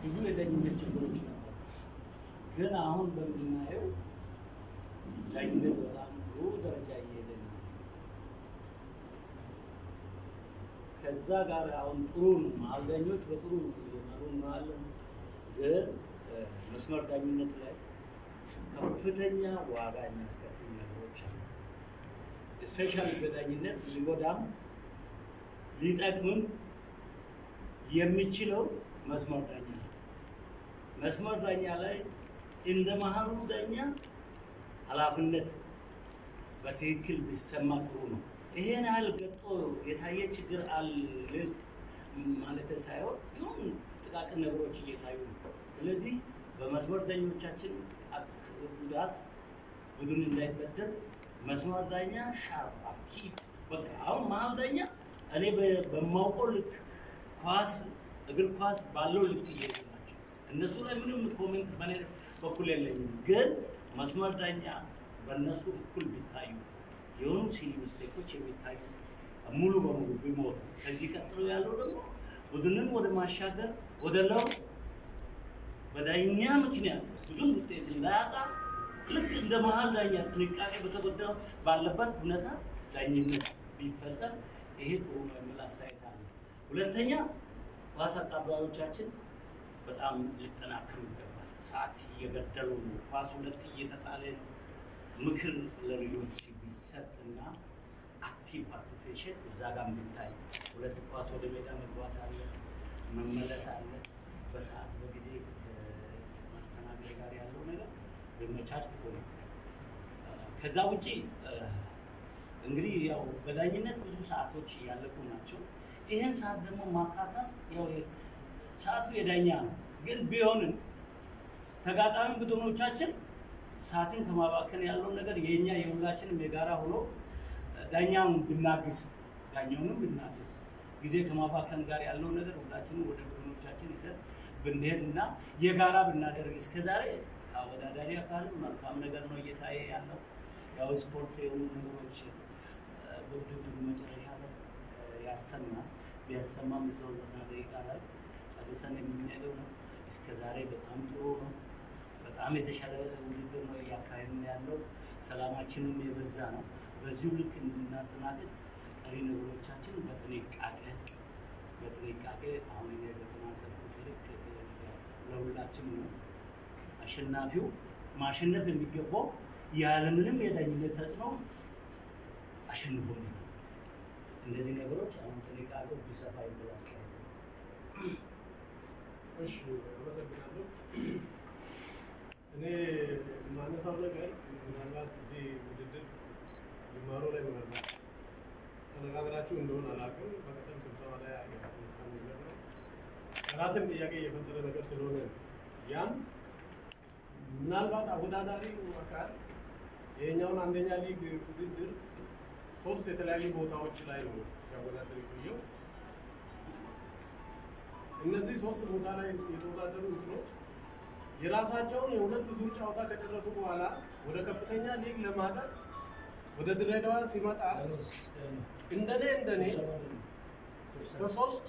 ብዙ የዳኝነት ችግሮች ነበሩ። ግን አሁን በምናየው ዳኝነት በጣም ጥሩ ደረጃ እየሄደ ነው። ከዛ ጋር አሁን ጥሩ ነው። መሀል ዳኞች በጥሩ እየመሩ ነው ያለው። ግን እ፣ መስመር ዳኝነት ላይ ከፍተኛ ዋጋ የሚያስከፍሉ ነገሮች አሉ። ስፔሻሊ በዳኝነት ሊጎዳም ሊጠቅምም የሚችለው መስመር ዳኛ ነው። መስመር ዳኛ ላይ እንደ መሀሉ ዳኛ ኃላፊነት በትክክል ቢሰማ ጥሩ ነው። ይሄን ያህል ገጦ የታየ ችግር አለ ማለት ሳይሆን ይሁን ጥቃቅን ነገሮች እየታዩ ነው። ስለዚህ በመስመር ዳኞቻችን አክ- ጉዳት ቡድን እንዳይበደል መስመር ዳኛ ሻርፕ አክቲቭ በቃ አሁን መሀል ዳኛ እኔ በ- በማውቀው ልክ ኳስ እግር ኳስ ባለው ልክ እየሄዱ ናቸው። እነሱ ላይ ምንም ኮሜንት በኔ በኩል የለኝም። ግን መስመር ዳኛ በእነሱ እኩል ቢታዩ የሆኑ ሲሊ ሚስቴኮች የሚታዩ ሙሉ በሙሉ ቢሞቱ ከዚህ ቀጥሎ ያለው ደግሞ ቡድንን ወደ ማሻገር ወደ ለውጥ በዳኛ ምክንያት ቡድን ውጤት እንዳያጣ ልክ እንደ መሀል ዳኛ ጥንቃቄ በተጎዳው ባለበት ሁኔታ ዳኝነት ቢፈጸም ይሄ ጥሩ ነው የሚል አስተያየት አለ። ሁለተኛ ኳስ አቀባዮቻችን በጣም ሊጠናከሩ ይገባል። ሰዓት እየገደሉ ነው። ኳስ ሁለት እየተጣለ ነው። ምክር ለልጆች ቢሰጥና አክቲቭ ፓርቲሲፔሽን እዛ ጋር ቢታይ፣ ሁለት ኳስ ወደ ሜዳ መግባት አለ፣ መመለስ አለ። በሰዓት በጊዜ ማስተናገድ ጋር ያለው ነገር ቢመቻች ጥሩ ነው። ከዛ ውጪ እንግዲህ ያው በዳኝነት ብዙ ሰዓቶች እያለቁ ናቸው። ይህን ሰዓት ደግሞ ማካካስ ያው ሰዓቱ የዳኛ ነው። ግን ቢሆንም ተጋጣሚ ቡድኖቻችን ሰዓትን ከማባከን ያለውን ነገር የኛ የሁላችንም የጋራ ሆኖ ዳኛውን ብናግዝ ዳኛውንም ብናግዝ ጊዜ ከማባከን ጋር ያለው ነገር ሁላችንም ወደ ቡድኖቻችን ይዘን ብንሄድ እና የጋራ ብናደርግ እስከዛሬ አወዳዳሪ አካልም መልካም ነገር ነው እየታየ ያለው። ያው ስፖርት የሆኑ ነገሮች በውድድሩ መጨረሻ ላይ ያሰማል። ቢያሰማም እዛው ዘጠና ደቂቃ ላይ ጨርሰን የምንሄደው ነው። እስከ ዛሬ በጣም ጥሩ ነው። በጣም የተሻለ ውድድር ነው እያካሄድን ያለው። ሰላማችንም የበዛ ነው። በዚሁ ልክ እንድናጠናቅቅ ቀሪ ነገሮቻችን በጥንቃቄ በጥንቃቄ አሁን እኔ በተናገርኩት ልክ ለሁላችን ነው። አሸናፊው ማሸነፍ የሚገባው ያለምንም የዳኝነት ተጽዕኖ አሸንፎ ነው። እነዚህ ነገሮች አሁን ጥንቃቄው ቢሰፋ የሚል አስተያየት ነው። እሺ አመሰግናለሁ። እኔ የማነሳው ነገር ምናልባት እዚህ ውድድር ጅማሮ ላይ ምናልባት ተነጋግራችሁ እንደሆነ አላውቅም። በቀደም ስብሰባ ላይ ያነሳ ነገር ነው። ራስን ጥያቄ የፈጠረ ነገር ስለሆነ ነው። ያም ምናልባት አወዳዳሪው አካል ይሄኛውን አንደኛ ሊግ ውድድር ሶስት የተለያዩ ቦታዎች ላይ ነው ሲያወዳደር የቆየው። እነዚህ ሶስት ቦታ ላይ የተወዳደሩ እንትኖች የራሳቸውን የሁለት ዙር ጨዋታ ከጨረሱ በኋላ ወደ ከፍተኛ ሊግ ለማደር ወደ ድሬዳዋ ሲመጣ እንደኔ እንደኔ ከሶስቱ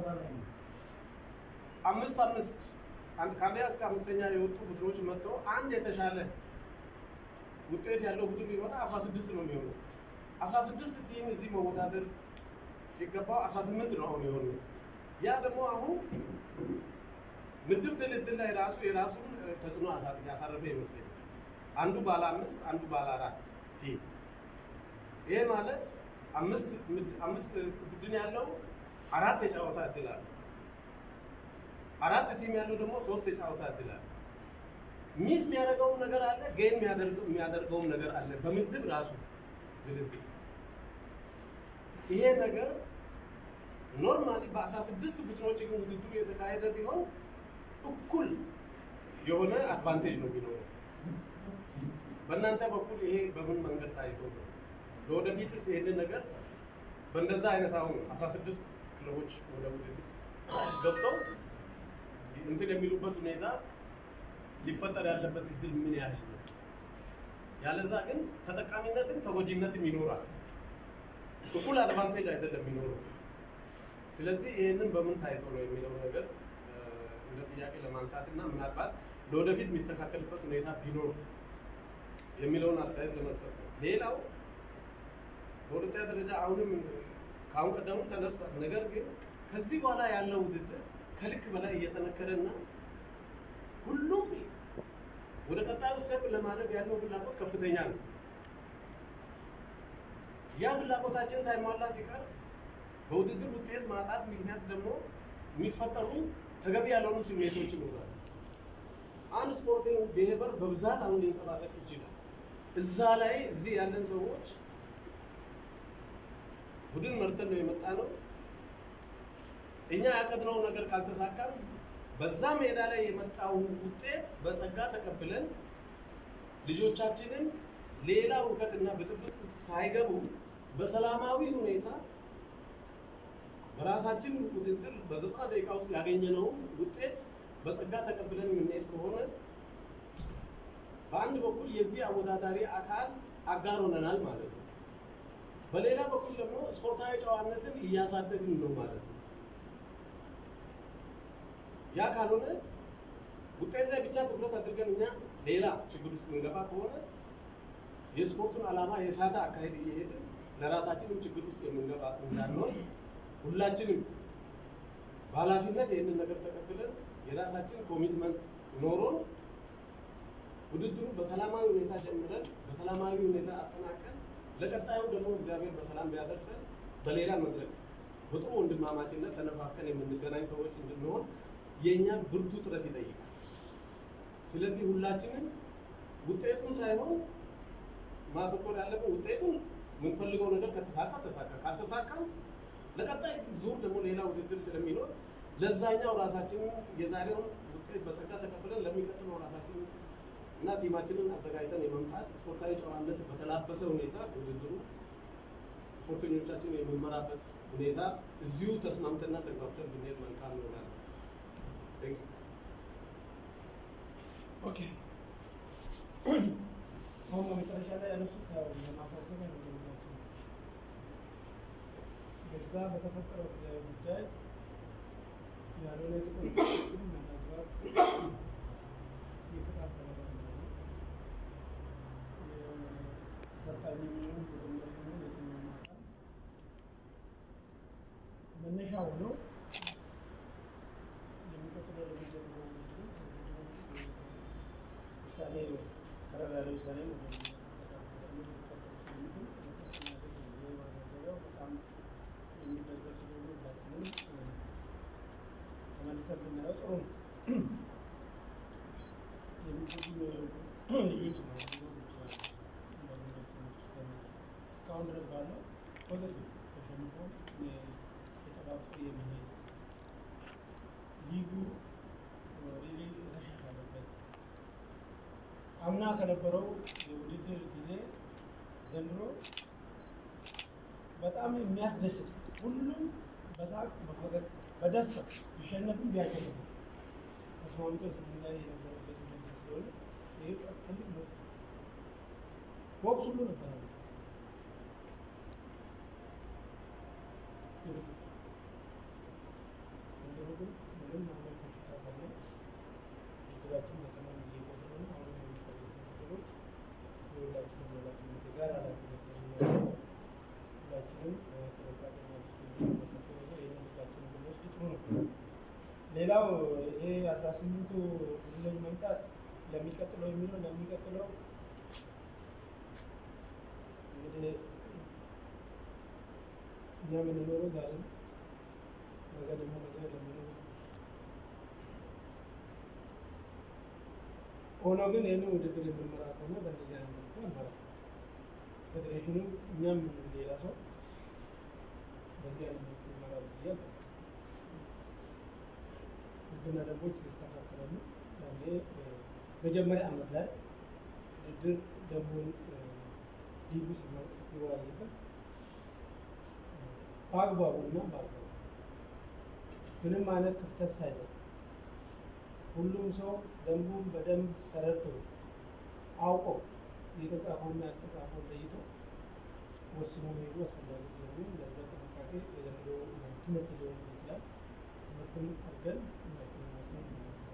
አምስት አምስት አንድ ከአንደኛ እስከ አምስተኛ የወጡ ቡድኖች መጥተው አንድ የተሻለ ውጤት ያለው ቡድን ቢመጣ አስራ ስድስት ነው የሚሆነው። አስራ ስድስት ቲም እዚህ መወዳደር ሲገባው አስራ ስምንት ነው አሁን የሆነው። ያ ደግሞ አሁን ምድብ ድልድል ላይ ራሱ የራሱን ተጽዕኖ ያሳረፈ ይመስለኛል። አንዱ ባለ አምስት አንዱ ባለ አራት ቲም። ይሄ ማለት አምስት አምስት ቡድን ያለው አራት የጨዋታ እድል አለ። አራት ቲም ያለው ደግሞ ሶስት የጨዋታ እድል አለ። ሚስ የሚያደርገውም ነገር አለ፣ ጌን የሚያደርገውም ነገር አለ። በምድብ ራሱ ድልድል ይሄ ነገር ኖርማሊ በአስራ ስድስት ቡድኖች ግን ውድድሩ የተካሄደ ቢሆን እኩል የሆነ አድቫንቴጅ ነው የሚኖረው። በእናንተ በኩል ይሄ በምን መንገድ ታይቶ ነው? ለወደፊትስ ይህንን ነገር በእንደዛ አይነት አሁን አስራ ስድስት ክለቦች ወደ ውድድር ገብተው እንትን የሚሉበት ሁኔታ ሊፈጠር ያለበት እድል ምን ያህል ነው? ያለዛ ግን ተጠቃሚነትም ተጎጂነትም ይኖራል። እኩል አድቫንቴጅ አይደለም የሚኖረው። ስለዚህ ይህንን በምን ታይቶ ነው የሚለው ነገር እንደ ጥያቄ ለማንሳት እና ምናልባት ለወደፊት የሚስተካከልበት ሁኔታ ቢኖር የሚለውን አስተያየት ለመስጠት ነው። ሌላው በሁለተኛ ደረጃ አሁንም ከአሁን ቀደሙም ተነስቷል። ነገር ግን ከዚህ በኋላ ያለው ውድድር ከልክ በላይ እየጠነከረና ሁሉም ወደ ቀጣዩ ስቴፕ ለማለፍ ያለው ፍላጎት ከፍተኛ ነው። ያ ፍላጎታችን ሳይሟላ ሲቀር በውድድር ውጤት ማጣት ምክንያት ደግሞ የሚፈጠሩ ተገቢ ያልሆኑ ስሜቶች ይኖራሉ። አንድ ስፖርቲንግ ብሄበር በብዛት አሁን ሊንጸባረቅ ይችላል። እዛ ላይ እዚህ ያለን ሰዎች ቡድን መርተን ነው የመጣ ነው። እኛ ያቀድነው ነገር ካልተሳካም በዛ ሜዳ ላይ የመጣው ውጤት በጸጋ ተቀብለን ልጆቻችንን ሌላ እውቀትና ብጥብጥ ሳይገቡ በሰላማዊ ሁኔታ በራሳችን ውድድር በዘጠና ደቂቃ ውስጥ ያገኘነውን ውጤት በጸጋ ተቀብለን የምንሄድ ከሆነ በአንድ በኩል የዚህ አወዳዳሪ አካል አጋር ሆነናል ማለት ነው። በሌላ በኩል ደግሞ ስፖርታዊ ጨዋነትን እያሳደግን ነው ማለት ነው። ያ ካልሆነ ውጤት ላይ ብቻ ትኩረት አድርገን እኛ ሌላ ችግር ውስጥ የምንገባ ከሆነ የስፖርቱን ዓላማ የሳተ አካሄድ እየሄድን ለራሳችንም ችግር ውስጥ የምንገባ እንዳንሆን ሁላችንም በኃላፊነት ይህንን ነገር ተቀብለን የራሳችን ኮሚትመንት ኖሮን ውድድሩ በሰላማዊ ሁኔታ ጀምረን በሰላማዊ ሁኔታ አጠናቀን ለቀጣዩ ደግሞ እግዚአብሔር በሰላም ቢያደርሰን በሌላ መድረክ በጥሩ ወንድማማችነት ተነፋፍቀን የምንገናኝ ሰዎች እንድንሆን የእኛ ብርቱ ጥረት ይጠይቃል። ስለዚህ ሁላችንም ውጤቱን ሳይሆን ማተኮር ያለብን ውጤቱን የምንፈልገው ነገር ከተሳካ ተሳካ፣ ካልተሳካም ለቀጣይ ዙር ደግሞ ሌላ ውድድር ስለሚኖር ለዛኛው ራሳችንን የዛሬውን ውጤት በጸጋ ተቀብለን ለሚቀጥለው ራሳችንን እና ቲማችንን አዘጋጅተን የመምጣት ስፖርታዊ ጨዋነት በተላበሰ ሁኔታ ውድድሩ ስፖርተኞቻችን የምንመራበት ሁኔታ እዚሁ ተስማምተና ተግባብተን ብንሄድ መልካም ነው እላለሁ። Thank you. ኦኬ አሁን በመጨረሻ ላይ ያነሱት ያው የማሳሰቢያ ነው የሚላቸው በዛ በተፈጠረው ጉዳይ ያልሆነ ጥቅም ምናልባት የቅጣት ሰለባ እንደሆነ የሰልጣኝ የሚሆን የመመሪ የሚሆን የትኛውም አካል መነሻ ሆኖ የሚቀጥለው ለሚጀምረው ውድድር ውሳኔ ቀረብ ያለ ውሳኔ ነው። በጣም የሚደገፍ ስለሆነ ሁላችንም ተመልሰን ብናየው ጥሩ ነው። የሚጎዱ ልጆች ነው እስካሁን ድረስ ባለው ፖዘቲቭ ተሸንፎ የተጠባበቁ የሚሄድ ሊጉ ሪሊ የተሻሻለበት አምና ከነበረው የውድድር ጊዜ ዘንድሮ በጣም የሚያስደስት ሁሉም በሳቅ በፈገግ በደስታ ቢሸነፍም ቢያሸንፍም ተስማምቶ ስምንላይ የነበረበት ውድድር ስለሆነ ይህ ትልቅ ነው። ቦክስ ሁሉ ነበረ ዘንድሮ ግን ምንም አይነት በሽታ ሳይኖር ውድድራችን በሰላም እየሄደ ስለሆነ አሁን የሚፈልጉ ነገሮች የሁላችንም ኃላፊነት የጋራ ኃላፊነት ነው። ሁላችንም ጥንቃቄ ማድረግ መሳሰብ ነገር ይህንን ሁላችንም ብንወስድ ጥሩ ነው። ሌላው ይሄ አስራ ስምንቱ ቡድኖች መምጣት ለሚቀጥለው የሚለው ለሚቀጥለው እንግዲህ እኛ የምንኖረው ዛሬ ነው። ነገ ደግሞ ነገ ለሚኖሩ ሆኖ ግን ይህንን ውድድር የምንመራ ከሆነ በእንደዚህ አይነት መልኩ አንመራ። ፌዴሬሽኑ እኛም ሌላ ሰው በዚህ አይነት መልኩ ይመራል ብዬ አልጠብቅም። ህግና ደንቦች ይስተካከላሉ። ያኔ እ፣ መጀመሪያ ዓመት ላይ ውድድር ደንቡን እ፣ ሊጉ ሲመ- ሲወያይበት እ፣ በአግባቡና በአግባቡ ምንም አይነት ክፍተት ሳይሰጥ ሁሉም ሰው ደንቡን በደንብ ተረድቶ አውቆ የተጻፈውና ያልተጻፈውን ለይቶ ወስኖ መሄዱ አስፈላጊ ስለሆነ ለዛ ጥንቃቄ የዘንድሮ ትምህርት ሊሆን ይችላል። ትምህርትም አድርገን ሁላችንም ወስነን እናስተካክል።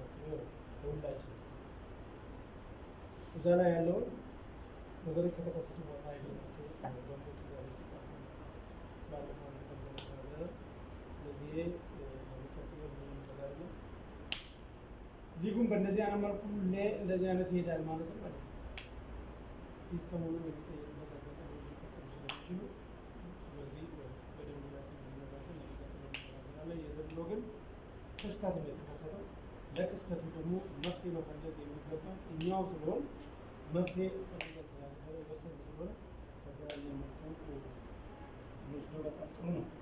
እዛ ላይ ያለውን ነገሮች ከተከሰቱ በኋላ አይደናቸው በሞት እዛ ላይ የተጻፈ ነው። ባለፈው አንስተን በነበረ ስለዚህ ይሄ ለሚቀጥለው ጊዜ እንነጋገራለን። ሊጉን በእንደዚህ አይነት መልኩ ለ- እንደዚህ አይነት ይሄዳል ማለትም አይደለም። ሲስተሙንም የሚቀይርበት አጋጣሚ ሊፈጠሩ ስለሚችሉ በዚህ በደንብ ላይ ስንነጋገር ለሚቀጥለው እንነጋገራለን። የዘንድሮ ግን ክስተት ነው የተከሰተው። ለክስተቱ ደግሞ መፍትሄ መፈለግ የሚገባ እኛው ስለሆን መፍትሄ ፈልገን ስላልነበረ የወሰን ስለሆነ ከዛ ያየ መልኩ ወስዶ በጣም ጥሩ ነው።